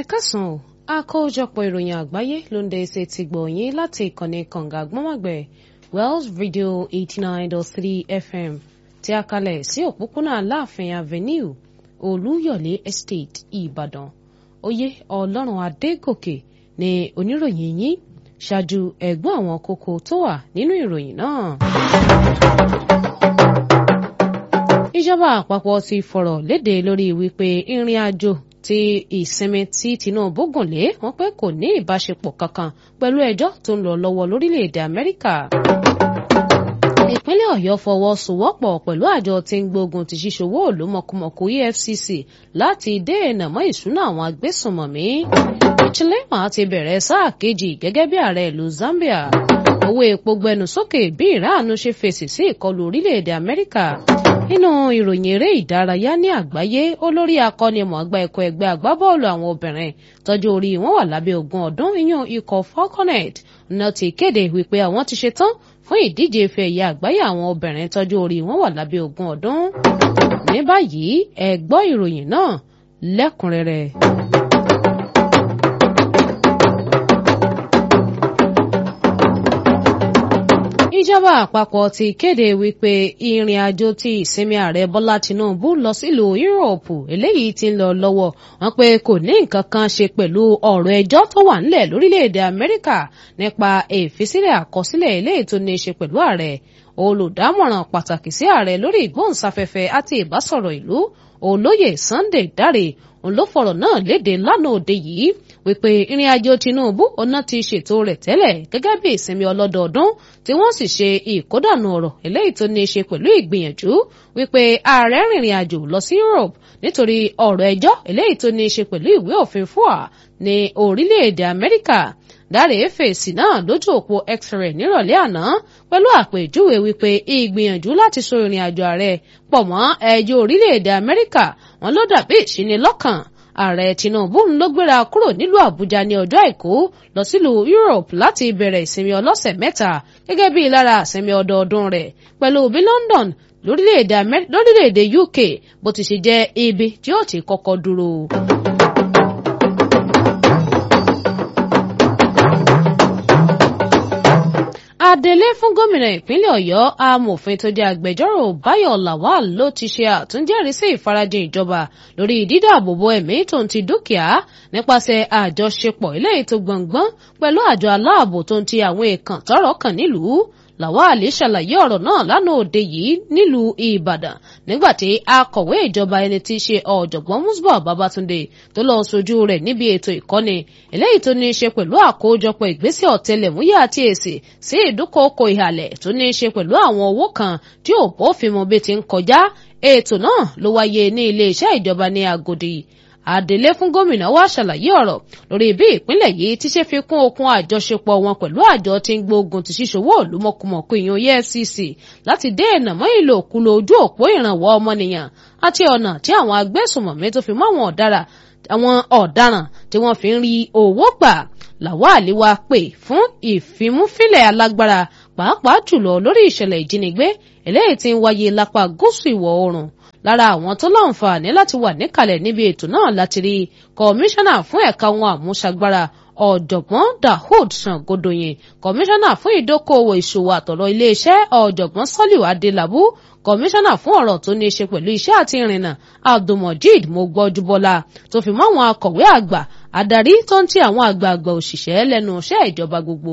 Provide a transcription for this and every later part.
kásán o àkójọpọ̀ ìròyìn àgbáyé ló ń dé ṣe ti gbọ̀nyìn láti ìkànnì kànga gbọ́mọ̀gbẹ̀ Wells Radio eighty nine dot three FM tí a kalẹ̀ sí òpópónà Aláàfin Avenue Olúyọ̀lé Estate Ìbàdàn oyè Ọlọ́run Adégòkè ni oníròyìn yín ṣáájú ẹ̀gbọ́n àwọn kókó tó wà nínú ìròyìn náà. ìjọba àpapọ̀ ti fọ̀rọ̀ léde lórí wípé ìrìn àjò ti ìsinmi tí Tinubu gùn lé wọn pé kò ní ìbáṣepọ̀ kankan pẹ̀lú ẹjọ́ tó ń lọ lọ́wọ́ lórílẹ̀‐èdè Amẹ́ríkà. ìpínlẹ̀ Ọ̀yọ́ fọwọ́sowọ́pọ̀ pẹ̀lú àjọ tí ń gbógun ti ṣíṣòwò òlú mọ̀kùmọ̀kù EFCC láti dènà mọ́ ìṣúná àwọn agbésùnmọ̀mí. Chilema ti bẹ̀rẹ̀ sáà kejì gẹ́gẹ́ bí ààrẹ ìlú Zambia. owó epo gbẹnu sókè bí ìráàánú ṣe fèsì sí ìkọlù orílẹ̀-èdè Amẹ́ríkà nínú ìròyìn eré ìdárayá ní àgbáyé olórí akọ́nimọ̀ọ́gbá ẹ̀kọ́ ẹgbẹ́ agbábọ́ọ̀lù àwọn obìnrin tọ́jú orí wọn wà lábẹ́ ogún ọdún ìyún ikọ̀ falconet náà ti kéde wípé àwọn ti ṣetán fún ìdíje ife ẹ̀yẹ àgbáyé àwọn obìnrin tọ́jú orí wọn wà lábẹ́ ogún ọdún. ní báyìí ẹ gbọ́ ìròyìn náà lẹ́kùnrẹ́rẹ́. ìjọba àpapọ̀ ti kéde wípé ìrìn àjò ti ìsinmi ààrẹ bọ́lá tinubu lọ sílùú yúròpù eléyìí ti ń lọ lọ́wọ́ wọn pé kò ní nǹkan kan ṣe pẹ̀lú ọ̀rọ̀ ẹjọ́ tó wà nílẹ̀ lórílẹ̀‐èdè amẹ́ríkà nípa ìfisílẹ̀ àkọsílẹ̀ eléyìí tó ní í ṣe pẹ̀lú ààrẹ olùdámọ̀ràn pàtàkì sí ààrẹ lórí ìgbóhùnsáfẹ́fẹ́ àti ìbásọ̀rọ̀ ìlú olóyè sunday dáre òun ló fọ̀rọ̀ náà léde lánàá òde yìí wípé ìrìn àjò Tinubu ọ̀nà ti ṣètò rẹ̀ tẹ́lẹ̀ gẹ́gẹ́ bí ìsinmi ọlọ́dọọdún tí wọ́n sì ṣe ìkódànù ọ̀rọ̀ eléyìí tó ní í ṣe pẹ̀lú ìgbìyànjú wípé ààrẹ rìnrìn àjò lọ sí Europe nítorí ọ̀rọ̀ ẹjọ́ eléyìí tó ní í ṣe pẹ̀lú ìwé òfin fúà ní orílẹ̀-èdè Amẹ́ríkà dáre fèsì náà lójú òpó x-ray nírọ̀lẹ́ àná pẹ̀lú àpèjúwe wípé ìgbìyànjú láti so ìrìn àjò ààrẹ pọ̀ mọ́ ẹjọ́ orílẹ̀-èdè Amẹ́ríkà wọn ló dàbí ìṣínilọ́kàn ààrẹ Tinubu ń ló gbéra kúrò nílùú Àbújá ní ọjọ́ àìkú lọ sílùú Europe láti bẹ̀rẹ̀ ìsinmi ọlọ́sẹ̀ mẹ́ta gẹ́gẹ́ bí lára ìsinmi ọdọọdún rẹ̀ pẹ̀lú bí London lórílẹ̀‐èdè UK bó ti ṣe jẹ́ ibi tí ó ti kọ́kọ́ dúró. adelé fún gómìnà ìpínlẹ̀ ọ̀yọ́ amòfin tó jẹ́ agbẹjọ́rò báyọ̀ lawal ló ti ṣe àtúnjẹ́rìí sí ìfarajìn ìjọba lórí dídáàbòbò ẹ̀mí tó ń ti dúkìá nípasẹ̀ àjọṣepọ̀ eléyìí tó gbọ̀ngbọ́n pẹ̀lú àjọ aláàbò tó ń ti àwọn èèkàn tọ́rọ̀ kàn nílùú lawal ṣàlàyé ọ̀rọ̀ náà lánàá òde yìí nílùú ìbàdàn nígbàtí akọ̀wé ìjọba ẹni tí í ṣe ọ̀jọ̀gbọ́n musbah babatunde tó lọ sojú rẹ̀ níbi ètò ìkọ́ni eléyìí tó ní í ṣe pẹ̀lú àkójọpọ̀ ìgbésẹ̀ ọ̀tẹlẹ̀múyẹ́ àti èsì sí ìdúkòokò ìhàlẹ̀ tó ní í ṣe pẹ̀lú àwọn owó kan tí ò bófin mu bí ti ń kọjá ètò náà ló wáyé ní iléeṣẹ́ ìjọba ní agodi Adelé fún gómìnà wa ṣàlàyé ọ̀rọ̀ lórí bí ìpínlẹ̀ yìí ti ṣe fi kún okun àjọṣepọ̀ wọn pẹ̀lú àjọ tí ń gbógun ti ṣíṣòwò olúmọkùmọ̀kù ìyún EFCC láti dènà mọ́ ìlòkulò ojú òpó ìrànwọ́ ọmọnìyàn àti ọ̀nà tí àwọn agbésùnmọ̀mí tó fi mọ́ àwọn ọ̀daràn àwọn ọ̀daràn tí wọ́n fi ń rí owó gbà Lawal wá pè fún ìfimúfilẹ̀ alágbára pàápàá jùlọ lórí ìṣẹ̀lẹ̀ ìjínigbé eléyìí tí ń wáyé lápá gúúsù ìwọ̀ oòrùn lára àwọn tó láǹfààní láti wà níkàlẹ̀ níbi ètò náà láti rí kọmíṣánná fún ẹ̀ka ohun àmúṣagbára ọ̀jọ̀gbọ́n Dahoud Sangodoyin kọmíṣánná fún ìdókòwò ìṣòwò àtọ̀rọ̀ iléeṣẹ́ ọ̀jọ̀gbọ́n Sọ́líù Adélabú kọmíṣánná fún ọ̀rọ̀ tó ní í ṣe pẹ̀lú iṣẹ́ àti ìrìnnà Abdulmojid Mogbọ́júbọ́lá tó fi mọ́ àwọn akọ̀wé àgbà adarí tó ń ti àwọn àgbààgbà òṣìṣẹ́ lẹ́nu iṣẹ́ ìjọba gbogbo.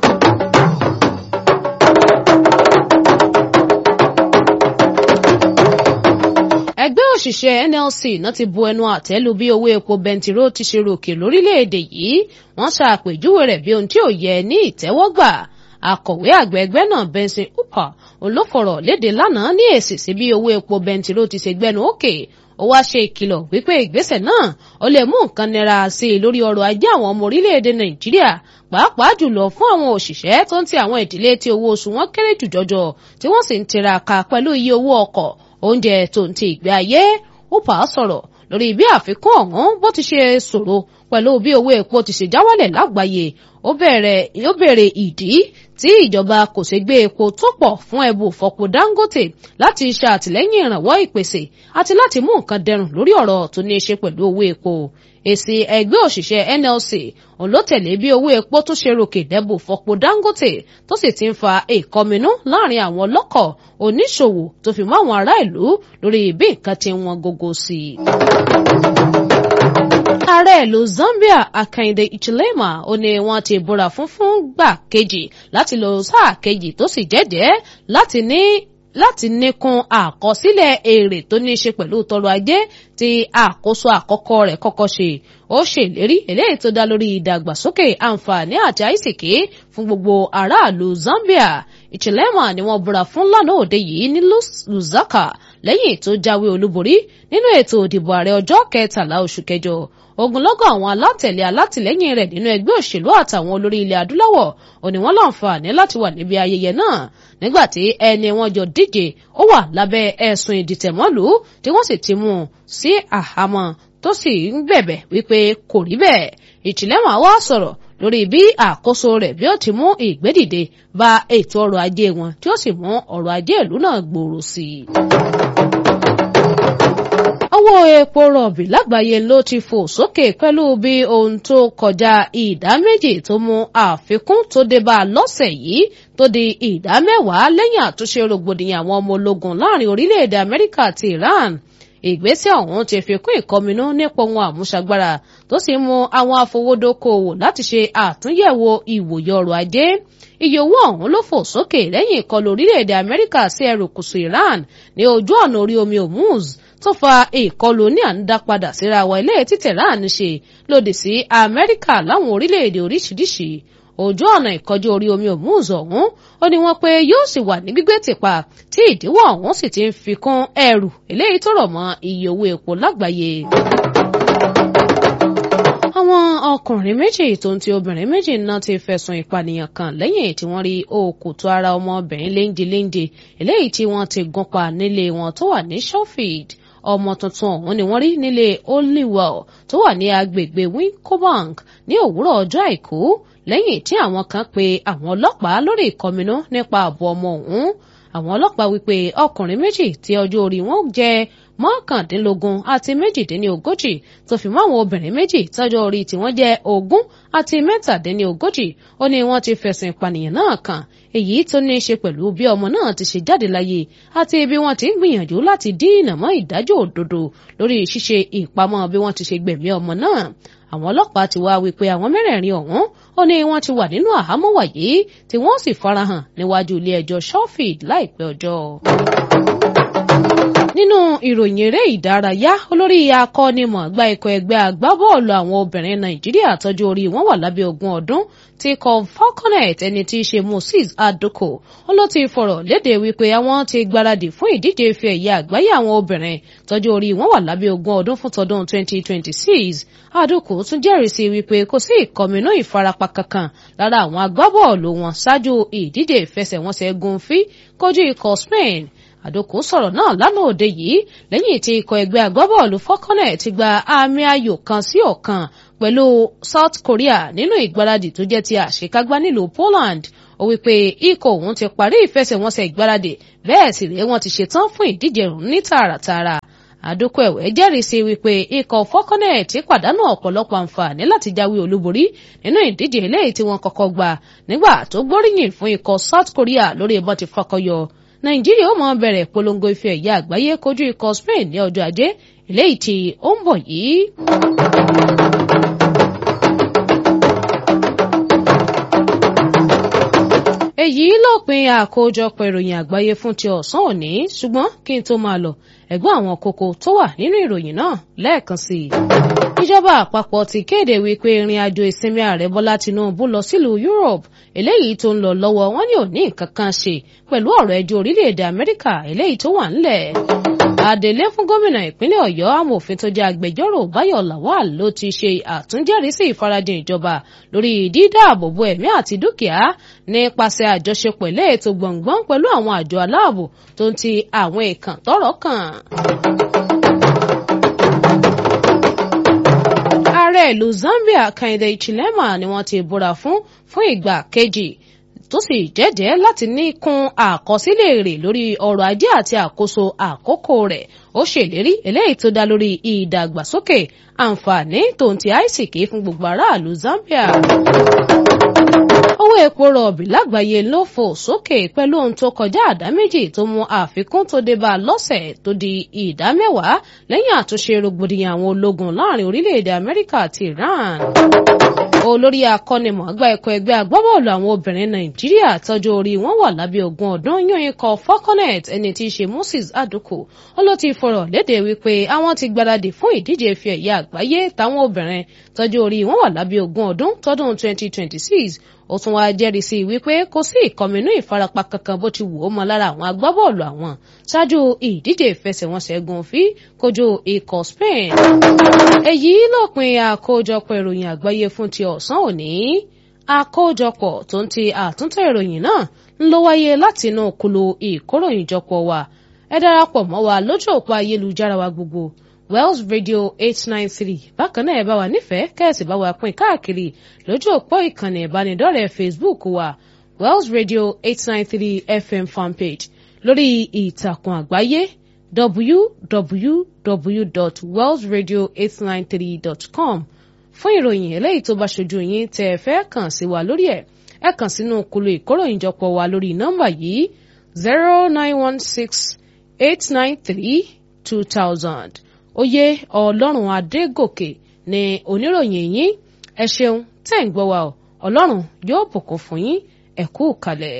ẹgbẹ́ òṣìṣẹ́ NLC náà ti bu ẹnu àtẹ́ lu bí owó epo bẹntiró ti ṣe ròkè lórílẹ̀‐èdè yìí wọ́n ṣàpèjúwe rẹ̀ bí ohun tí ò yẹ ní ìtẹ́wọ́gbà akọ̀wé àgbẹ̀ ẹgbẹ́ náà Benson Upah olófọ̀rọ̀ léde lánàá ní èsì sí bí owó epo bẹntiró ti ṣe gbẹnu òkè ó wá ṣe ìkìlọ̀ wípé ìgbésẹ̀ náà ó lè mú nǹkan nira sí i lórí ọrọ̀ ajé àwọn ọmọ orílẹ̀-èdè Nàìjíríà pàápàá jùlọ fún àwọn òṣìṣẹ́ tó ń ti àwọn ìdílé tí owó oṣù wọn kéré jù jọjọ tí wọ́n sì ń tiraka pẹ̀lú iye owó ọkọ̀ oúnjẹ tó ń ti ìgbé ayé ó pa á sọ̀rọ̀ lórí bí àfikún ọ̀hún bó ti ṣe ṣòro pẹ̀lú bí owó epo ti ṣe já wálẹ̀ lágbàáyé ó bẹ̀rẹ̀ ìdí tí ìjọba kò ṣe gbé epo tó pọ̀ fún ẹbù fọpo Dangote láti ṣe àtìlẹ́yìn ìrànwọ́ ìpèsè àti láti mú nǹkan dẹrùn lórí ọ̀rọ̀ tó ní í ṣe pẹ̀lú owó epo èsì ẹgbẹ́ òṣìṣẹ́ NLC òun ló tẹ̀lé bí owó epo tó ṣe ròkè lẹ́bù fọpo Dangote tó sì ti ń fa ìkọminú láàrin àwọn ọlọ́kọ̀ oníṣòwò tó fi mọ́ àwọn ará ìlú lórí bí nǹkan ti wọn gógó sí i ààrẹ ìlú Zambia Akande Ichilema ó ní wọ́n ti búra fún fún gbà kejì láti lò sáà kejì tó sì jẹ́jẹ́ láti ní láti níkun àkọsílẹ̀ èrè tó ní í ṣe pẹ̀lú tọrọ ajé tí àkóso àkọ́kọ́ rẹ̀ kọ́kọ́ ṣe ó ṣèlérí eléyìí tó dá lórí ìdàgbàsókè àǹfààní àti àìsìkí fún gbogbo aráàlú Zambia Ichilema ni wọ́n búra fún lánàá òde yìí ní Lusaka lẹ́yìn tó jáwé olúborí nínú ètò òdìbò ààrẹ ọjọ́ kẹtàlá oṣù kẹjọ ogunlọ́gọ̀ àwọn alátẹ̀lé alátìlẹ́yìn rẹ̀ nínú ẹgbẹ́ òṣèlú àtàwọn olórí ilẹ̀ adúláwọ̀ ò ní wọ́n láǹfààní láti wà níbi ayẹyẹ náà nígbàtí ẹni wọn jọ díje ó wà lábẹ́ ẹ̀sùn ìdìtẹ̀mọ́lù tí wọ́n sì ti mú un sí àhámọ́ tó sì ń bẹ̀bẹ̀ wípé kò rí bẹ́ẹ̀ ìtìlẹ́wọ̀n wá sọ̀rọ̀ lórí bí àkóso rẹ̀ bí ó ti mú ìgbédìde bá ètò ọrọ̀ ajé wọn tí ó sì mú ọrọ̀ ajé ìlú náà gbòòrò sí i owó epo rọ̀bì lágbàáyé ló ti fò sókè pẹ̀lú bí ohun tó kọjá ìdá méjì tó mú àfikún tó dé bá a lọ́sẹ̀ yìí tó di ìdá mẹ́wàá lẹ́yìn àtúnṣe rògbòdìyàn àwọn ọmọ ológun láàrin orílẹ̀-èdè Amẹ́ríkà àti Iran ìgbésẹ̀ ọ̀hún ti fi kún ìkọminú nípa ohun àmúṣagbára tó sì mú àwọn afowódókòwò láti ṣe àtúnyẹ̀wò ìwòye ọrọ̀ ajé iye owó ọ̀hún ló fò sókè lẹ́yìn ìkọlù orílẹ̀-èdè Amẹ́ríkà sí erékùṣù Iran ní ojú ọ̀nà orí omi Hormuz tó fa ìkọlù ní à ń dá padà síra wa ilé tí Tehran ṣe lòdì sí Amẹ́ríkà láwọn orílẹ̀-èdè oríṣiríṣi ojú ọ̀nà ìkọjú orí omi Hormuz ọ̀hún ó ní wọ́n pé yóò sì wà ní gbígbé tìpa tí ìdíwọ́ ọ̀hún sì ti ń fi kún ẹrù eléyìí tó rọ̀ mọ́ iye owó epo lágbàáyé àwọn ọkùnrin méjì tó ń ti obìnrin méjì náà ti fẹ̀sùn ìpànìyàn kàn lẹ́yìn tí wọ́n rí òkùtù ara ọmọbìnrin léńjeléńje eléyìí tí wọ́n ti gún pa nílé wọn tó wà ní Sheffield ọmọ tuntun ọ̀hún ni wọ́n rí nílé Holywell tó wà ní agbègbè Wincobank ní òwúrọ̀ ọjọ́ àìkú lẹ́yìn tí àwọn kan pe àwọn ọlọ́pàá lórí ìkọminú nípa ààbò ọmọ ọ̀hún àwọn ọlọ́pàá wípé ọkùnrin méjì tí ọjọ́ orí wọn jẹ́ mọ́kàndínlógún àti méjìdínlógójì tó fi mọ́ àwọn obìnrin méjì tọ́jọ́ orí tí wọ́n jẹ́ ogún àti mẹ́tàdínlógójì ó ní wọ́n ti fẹ̀sùn ìpànìyàn náà kàn èyí tó ní í ṣe pẹ̀lú bí ọmọ náà ti ṣe jáde láyé àti bí wọ́n ti ń gbìyànjú láti dínà mọ́ ìdájọ́ òdodo lórí ṣíṣe ìpamọ́ bí wọ́n ti ṣe gbẹ̀mí ọmọ náà àwọn ọlọ́pàá ti wá wípé àwọn mẹ́rẹ̀ẹ̀rin ọ̀hún ó ní wọ́n ti wà nínú àhámọ́ wàyí tí wọ́n sì farahàn níwájú ilé ẹjọ́ Sheffield láìpẹ́ ọjọ́ nínú ìròyìn eré ìdárayá olórí akọ́nimọ̀ọ́gbá ikọ̀ ẹgbẹ́ agbábọ́ọ̀lù àwọn obìnrin nàìjíríà tọ́jú orí wọn wà lábẹ́ ogún ọdún ti kọ falconet ẹni tí í ṣe moses adoko ó ló ti fọ̀rọ̀ léde wípé àwọn ti gbáradì fún ìdíje ife ẹ̀yẹ àgbáyé àwọn obìnrin tọ́jú orí wọn wà lábẹ́ ogún ọdún fún tọdún 2026 adoko tún jẹ́rìí sí wípé kò sí ìkọminú ìfarapa kankan lára àwọn agbábọ́ọ̀lù wọn ṣáájú ìdíje ìfẹsẹ̀wọnsẹ̀ gúnfí kojú ikọ̀ spain àdókò sọ̀rọ̀ náà lánàá òde yìí lẹ́yìn tí ikọ̀ ẹgbẹ́ agbábọ́ọ̀lù fọ́kànlẹ̀ ti gba àmì ayò kan sí ọ̀kan pẹ̀lú South Korea nínú ìgbáradì tó jẹ́ ti àṣekágbá nílùú Poland ó wípé ikọ̀ òun ti parí ìfẹsẹ̀wọnsẹ̀ ìgbáradì bẹ́ẹ̀ sì rèé wọ́n ti ṣetán fún ìdíje ọ̀hún ní tààràtààrà àdókò ẹ̀wẹ̀ jẹ́rìí sí wípé ikọ̀ fọ́kànlẹ̀ ti pàdánù ọ̀pọ̀lọpọ̀ àǹfààní láti jáwé olúborí nínú ìdíje eléyìí tí wọ́n kọ́kọ́ gbà nígbà tó gbóríyìn fún ikọ̀ South Korea lórí ìbọn ti fakọyọ nàìjíríà ó mọ bẹ̀rẹ̀ polongo ife ẹ̀yẹ àgbáyé kojú ikọ̀ spain ní ọjọ́ ajé eléyìí tí ó ń bọ̀ yìí. èyí lópin àkójọpọ̀ ìròyìn àgbáyé fún ti ọ̀sán òní ṣùgbọ́n kí n tó máa lọ ẹ̀gbọ́n àwọn kókó tó wà nínú ìròyìn náà lẹ́ẹ̀kan sí i. ìjọba àpapọ̀ ti kéde wípé ìrìn àjò ìsinmi ààrẹ bọ́lá tinubu lọ sílùú europe eléyìí tó ń lọ lọ́wọ́ wọn ní òní nǹkan kan ṣe pẹ̀lú ọ̀rọ̀ ẹjọ́ orílẹ̀-èdè amẹ́ríkà eléyìí tó wà ńlẹ̀. adelé fún gómìnà ìpínlẹ̀ ọ̀yọ́ amòfin tó jẹ́ agbẹjọ́rò báyọ̀ lawal ló ti ṣe àtúnjẹ́rìísí ìfarajìn ìjọba lórí dídáàbòbò ẹ̀mí àti dúkìá nípasẹ̀ àjọṣepọ̀ ilé ètò gbọ̀ngbọ́n pẹ̀lú àwọn àjọ aláàbò tó ń ti àwọn èèkàn tọ́rọ̀ kàn. ààrẹ ààrẹ ìlú Zambia Kehinde Hichilema ni wọ́n ti búra fún fún ìgbà kejì tó sì jẹ́jẹ́ láti ní kún àkọsílẹ̀ èrè lórí ọrọ̀ ajé àti àkóso àkókò rẹ̀ ó ṣèlérí eléyìí tó dá lórí ìdàgbàsókè àǹfààní tòun ti àìsìkí fún gbogbo aráàlú Zambia owó epo rọ̀bì lágbàáyé ló fò sókè pẹ̀lú ohun tó kọjá àdá méjì tó mú àfikún tó dé bá lọ́sẹ̀ tó di ìdá mẹ́wàá lẹ́yìn àtúnṣe rògbòdìyàn àwọn ológun láàrin orílẹ̀-èdè Amẹ́ríkà àti Iran olórí akọ́nimọ̀ọ́gbá ẹ̀kọ́ ẹgbẹ́ agbábọ́ọ̀lù àwọn obìnrin Nàìjíríà tọ́jú orí wọn wà lábẹ́ ogún ọdún yan ikọ̀ Falconet ẹni tí í ṣe Moses Aduku ó ló ti fọ̀rọ̀ léde wípé àwọn ti gbáradì fún ìdíje ife ẹ̀yẹ àgbáyé táwọn obìnrin tọ́jú orí wọn wà lábẹ́ ogún ọdún tọdún 2026 ó tún wáá jẹ́rìí sí wípé kò sí ìkọminú ìfarapa kankan bó ti wù ó mọ lára àwọn agbábọ́ọ̀lù àwọn ṣáájú ìdíje ìfẹsẹ̀wọnsẹ̀ gùnfí kojú ikọ̀ Spain. èyí lópin àkójọpọ̀ ìròyìn àgbáyé fún ti ọ̀sán òní àkójọpọ̀ tó ń ti àtúntò ìròyìn náà ń ló wáyé láti inú kulu ìkóròyìnjọpọ̀ wa ẹ darapọ̀ mọ́ wa lójú òpó ayélujára wa gbogbo Wells Radio eight nine three bákan náà ẹ bá wa nífẹ̀ẹ́ kẹ́ẹ̀sì bá wa pín káàkiri lójú òpó ìkànnì ìbánidọ́rẹ̀ẹ́ Facebook wa Wells Radio eight nine three FM fanpage lórí ìtàkùn àgbáyé www.wellsradio893.com fún ìròyìn eléyìí tó bá ṣojú yín tẹ́ ẹ fẹ́ kàn sí wa lórí ẹ̀ ẹ kàn sínú kulu ìkóròyìnjọpọ̀ wa lórí nọ́mbà yìí zero nine one six eight nine three two thousand oyè ọlọ́run adégòkè ni oníròyìn yín ẹ ṣeun tẹ́ ń gbọ́ wa ọ ọlọ́run yóò bùkún fún yín ẹ kú kalẹ̀.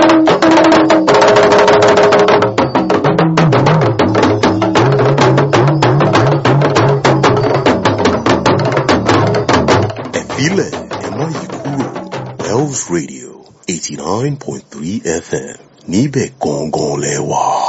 ẹ̀fílẹ̀ ẹ má yí kúrò Wells Radio eighty nine point three FM níbẹ̀ gangan lẹ wà.